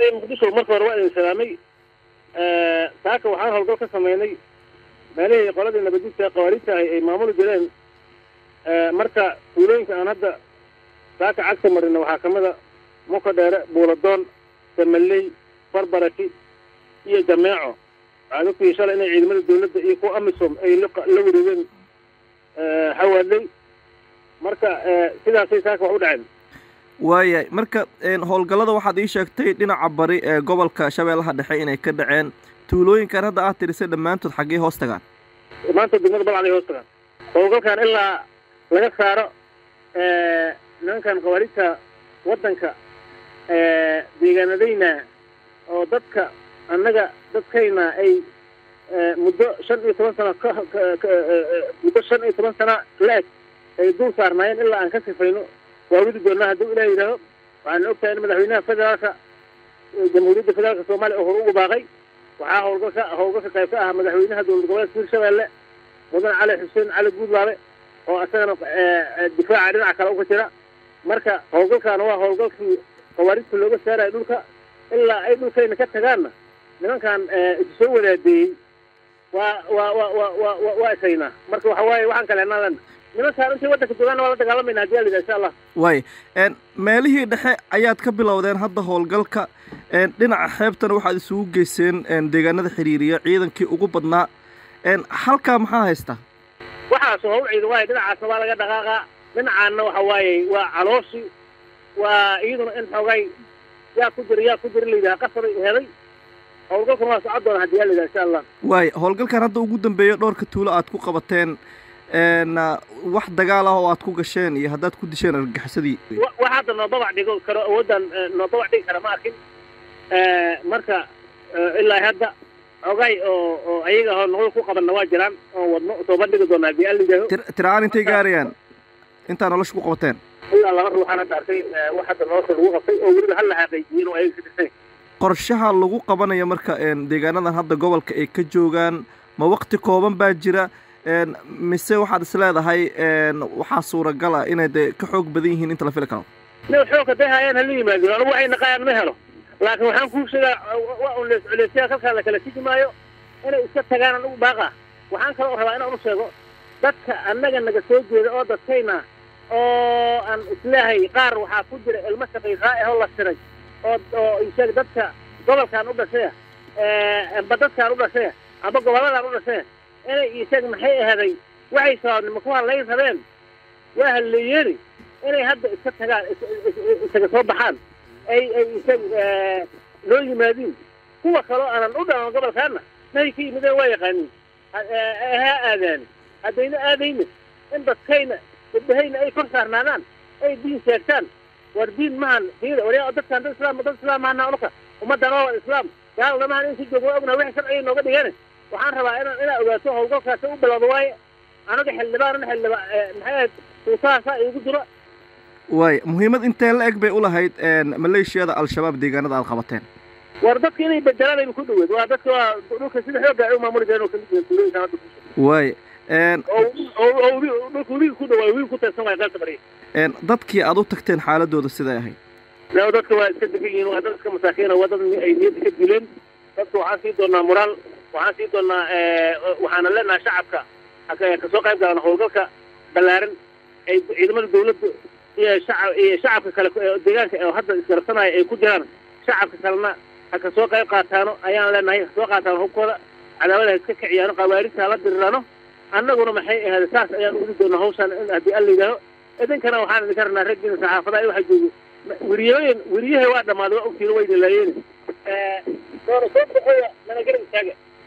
reer muqdisho marka hore waa idin salaamay saaka waxaan howlgal ka samaynay meelihii qoladii nabadgudka qawaariidta ahay ay maamuli jireen marka tuulooyinka aan hadda saaka cagta marina waxaa ka mid a muka dheere buuladoon damaley barbaraki iyo jameeco waxaad ogtihi shalay inay ciidamada dawladda iyo kuwa amisom ay la wareegeen xawaadley marka sidaasay saaka wax u dhaceen waayahay marka howlgallada waxaad ii sheegtay dhinaca bari ee gobolka shabeellaha dhexe inay ka dhaceen tuulooyinkan hadda aad tirisay dhammaantood xaggee hoos tagaan dhammaantood degmada balcday hoos tagaan howlgalkan ilaa laga saaro nimankan qawaariidta waddanka deegaanadayna oo dadka annaga dadkayna ay muddo shan iyo toban sano muddo shan iyo toban sano la-eg ay dul saarnaayeen ilaa aan ka sifayno waa widi doonaa hadduu ilah yidhaaho waxaana ogtahay in madaxweynaha federaalka jamhuuriyadda federaalka soomaaliya oo hore ugu baaqay waxaa howlgalka howlgalka qayb ka ah madaxweynaha dowlad goboleedka hirshabeelle mudan cali xuseen cali guudlaabe oo isagana difaaca dhinaca kale uga jira marka howlgalkaana waa howlgalkii qawaaridta looga saarayo dhulka ilaa ay dhulkayna ka tagaanna nimankan isu soo wadaadeeyey waa waa wa wa wa wa waa isaynaa marka waxa waaye waxaan kale henaan lena nimankaan intay waddanka joogaana waa la dagaalamayna hadii ala yidhaha insha allah waay meelihii dhexe ayaad ka bilowdeen hadda howlgalka dhinaca xeebtana waxaad isugu geyseen deegaanada xiriiriya ciidankii ugu badnaa halkaa maxaa haysta waxaas hawl ciidan waaye dhinacaasna waa laga dhaqaaqaa dhinacaanna waxa waaye waa calooshi waa iyaduna in xoogay yaa ku jira yaa ku jira la yidhaha qasabay heday howlgalkan waa socon doona hadii yaa la yidhaha insha allah waay howlgalkan hadda ugu dambeeya dhowrka tuulo aad ku qabateen wax dagaal ah oo aad ku gasheen iyo haddaad ku disheen argagixisadii wax hadda noo babac dhigo karo awooddan noo babac dhigi kara ma arkin marka ilaa hadda xogay oo oo ayaga hoo noqdo ku qabanna waa jiraan oon wadno soo bandhigi doona hadii ala yidhaaho tiraan intay gaarayaan intaa nolosha ku qabateen ilaa laba ruuxaan hadda arkay wax hadda nolosha lagu qabtay oo weliba hal la xaqiijiyeen oo ayaga ka tirsan qorshaha lagu qabanayo marka deegaanadan hadda gobolka ay ka joogaan ma wakti kooban baa jira mise waxaad is leedahay waxaa suuragal ah inay dee ka xoog badan yihiin inta la fili karo ina xoog hadday hayaan hala yimaadin anigu waxay naqayaan ma helo laakiin waxaan kuu sheegaa waa un lees culeysyaa kalkaa la kala tigi maayo inay iska tagaan anigu baaqa waxaan kaloo rabaa inaan u sheego dadka annaga naga soo jeeda oo dadkayna oo aan isleehay qaar waxaa ku jira ilmo shaqaysaa ahoo la tiray oo oo isheeg dadka gobolkaan u dhashaya amba dadkaan u dhashaya amba gobolladaan u dhashaya inay isheeg maxay ahaday waxay sababnimo ku hadlayn rabeen waa halleeyeeni inay hadda iska tagaan isaga soo baxaan ay ay isheeg loo yimaadiin kuwa kaloo aanan u dhalan gobolkaana mahay ka yimideen waa yaqaaniin ha aadaani haddayna aadayna in dadkayna gabdhahayna ay kor saarnaadaan ay diin sheegtaan war diin mahan diida waryaa dadkaan dad islaam dad islaam mahana unuka ummaddan oo islaam gaalna mahan in si joogo waa ognaha wixii sharciga nooga dhigeen waxaan rabaa inaan inaa ogaato howlgalkaasi u bilowda waaye anaga xildhibaanna xildhiba maxay ahayd suutahaasaa iigu jiro waay muhiimad intee la eg bay u lahayd maleeshiyada al-shabaab deegaanada aad qabateen war dadka inay bedelaan ayba ku dhaweed waa dadka waa dhulka sida xoogga ay u maamuli jireen oo kamid yihiin tuulooyinkan hadda waay oo dhulka webiga ku dhawaa webiga ku teersan waay qaybta bariya dadkii aad u tagteen xaaladooda siday ahayd laa dadka waa iska degan yihiin waa dad iska masaakiina waa dad ay niyadda ka dileen dadka waxaan sii doonaa moraal waxaan sii doonaa waxaana leenahay shacabka kasoo qayb galaan howlgalka ballaaran ay ciidamada dawladda iyo shacab iyo shacabka kale deegaanka oo hadda isgarabsanaya ay ku jiraan shacabka kalena ha kasoo qayb qaataano ayaan leenahay kasoo qaataano hubkooda cadaawada ha iska kiciyaano qawaarista hala diriraano annaguna maxay ahayd saas ayaan ugu doonaa hawshaan in haddii alla yidhaaho idinkana waxaan idinka rabnaa raggiina saxaafadaha waxaa joogo weriyooyin weriyahay waa dhammaaday waa ogtiina wayna laayeen doona soo baxoya mana garab istaaga